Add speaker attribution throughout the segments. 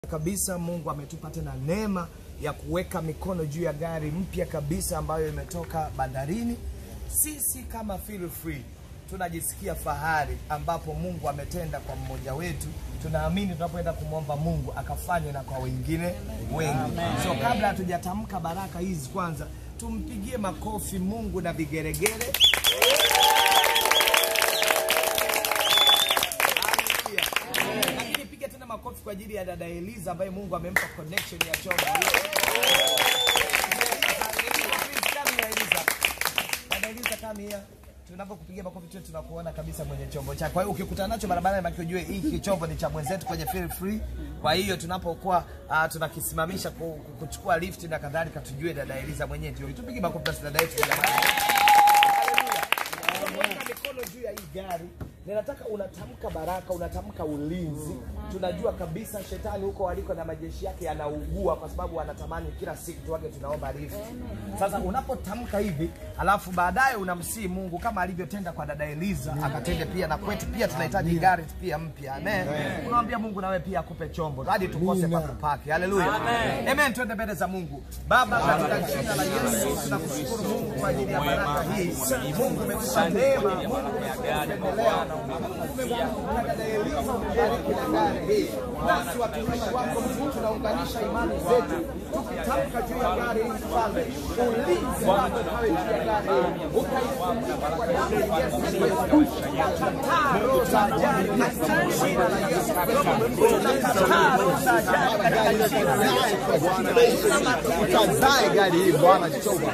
Speaker 1: kabisa Mungu ametupa tena neema ya kuweka mikono juu ya gari mpya kabisa ambayo imetoka bandarini. Sisi kama Feel Free tunajisikia fahari ambapo Mungu ametenda kwa mmoja wetu. Tunaamini tunapoenda kumwomba Mungu akafanye na kwa wengine wengi. So kabla hatujatamka baraka hizi, kwanza tumpigie makofi Mungu na vigeregere. Haleluya. Lakini piga tena makofi kwa ajili ya dada Eliza ambaye Mungu amempa connection ya chombo. Come here, Eliza. Dada Eliza, come here. Tunapokupigia makofi tu tunakuona kabisa mwenye chombo chako. Kwa hiyo ukikutana nacho barabarani, baki ujue hiki chombo ni cha mwenzetu kwenye Feel Free. Kwa hiyo tunapokuwa uh, tunakisimamisha ku- ku- kuchukua lift na kadhalika, tujue dada Eliza mwenyewe ndio. Tupige makofi basi dada yetu. Haleluya. Unaweka mikono juu ya hii gari. Ninataka unatamka baraka, unatamka ulinzi. Tunajua kabisa shetani huko aliko na majeshi yake yanaugua kwa sababu anatamani kila siku tuage tunaomba lift. Sasa unapotamka hivi, alafu baadaye unamsii Mungu kama alivyotenda kwa dada Eliza, akatende pia na kwetu pia tunahitaji gari pia mpya. Amen. Unamwambia Mungu nawe pia akupe chombo hadi tukose pa kupaki. Haleluya. Amen. Twende mbele za Mungu. Baba, katika jina la Yesu tunakushukuru Mungu kwa ajili ya baraka hii. Mungu umetupa neema, Mungu umetupendelea. Mungu umemkumbuka dada Eliza, umebariki na gari hii. Nasi watumishi wako Mungu tunaunganisha imani zetu tukitamka juu ya gari hii mfalme, ulinzi wako ukawe juu ya gari hii, ukaifunika kwa damu ya Yesu Kristo. Tunakataa roho za ajali katika jina la Yesu Kristo. Tunakataa roho za ajali katika jina la Yesu Kristo.
Speaker 2: Ukazae gari hii Bwana Jehova.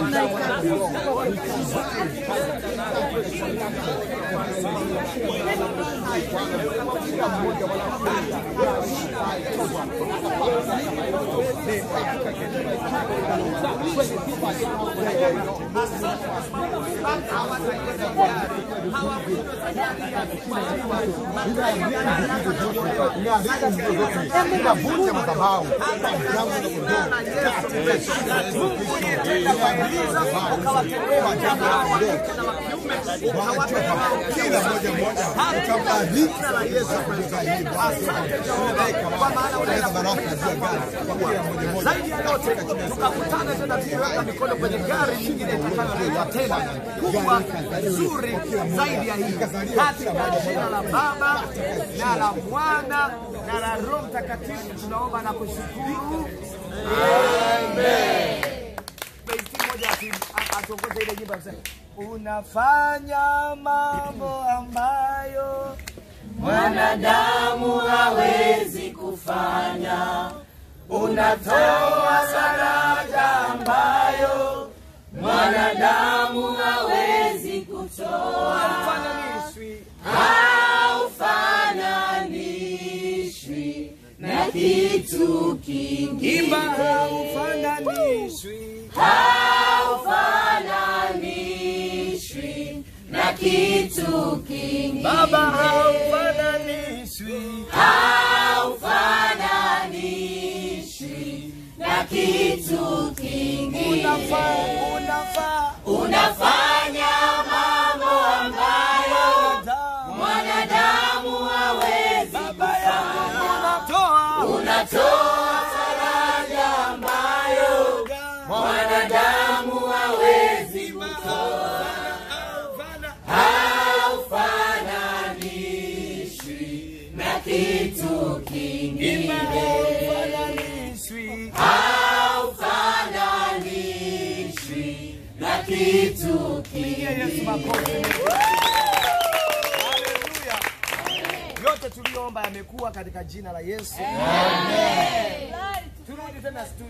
Speaker 2: Inavunja madhabahu. Kila mmoja mmoja ukabariki na Yesu kutoka hii Bwana. baraka juu ya gari kwa kila mmoja mmoja.
Speaker 1: zaidi ya yote tukakutana tena tukiweka mikono kwenye gari nyingine itakayoleta tena kubwa nzuri zaidi ya hii katika jina la Baba na la Mwana na la Roho Mtakatifu tunaomba na kushukuru. Amen. Basi mmoja ati- a- atuongoze ile nyimbo aseme, unafanya mambo ambayo
Speaker 3: mwanadamu hawezi kufanya. Unatoa sadaka ambayo mwanadamu hawezi kutoa,
Speaker 1: haufananishwi
Speaker 3: haufananishwi na kitu kingine,
Speaker 1: imba haufananishwi
Speaker 3: haufananishwi na kitu kingine,
Speaker 1: Baba haufananishwi
Speaker 3: haufananishwi na kitu kingine.
Speaker 1: unafaa unafaa
Speaker 3: Unafanya mambo ambayo
Speaker 1: damu
Speaker 3: mwanadamu hawezi.
Speaker 1: baba yangu unatoa
Speaker 3: Unatoa faraja ambayo mwanadamu hawezi. Haufananishwi na kitu kingine,
Speaker 1: haufananishwi
Speaker 3: haufananishwi na kitu kingine.
Speaker 1: Yesu makofi Haleluya yote tuliyoomba yamekuwa katika jina la Yesu Amen turudi tena studio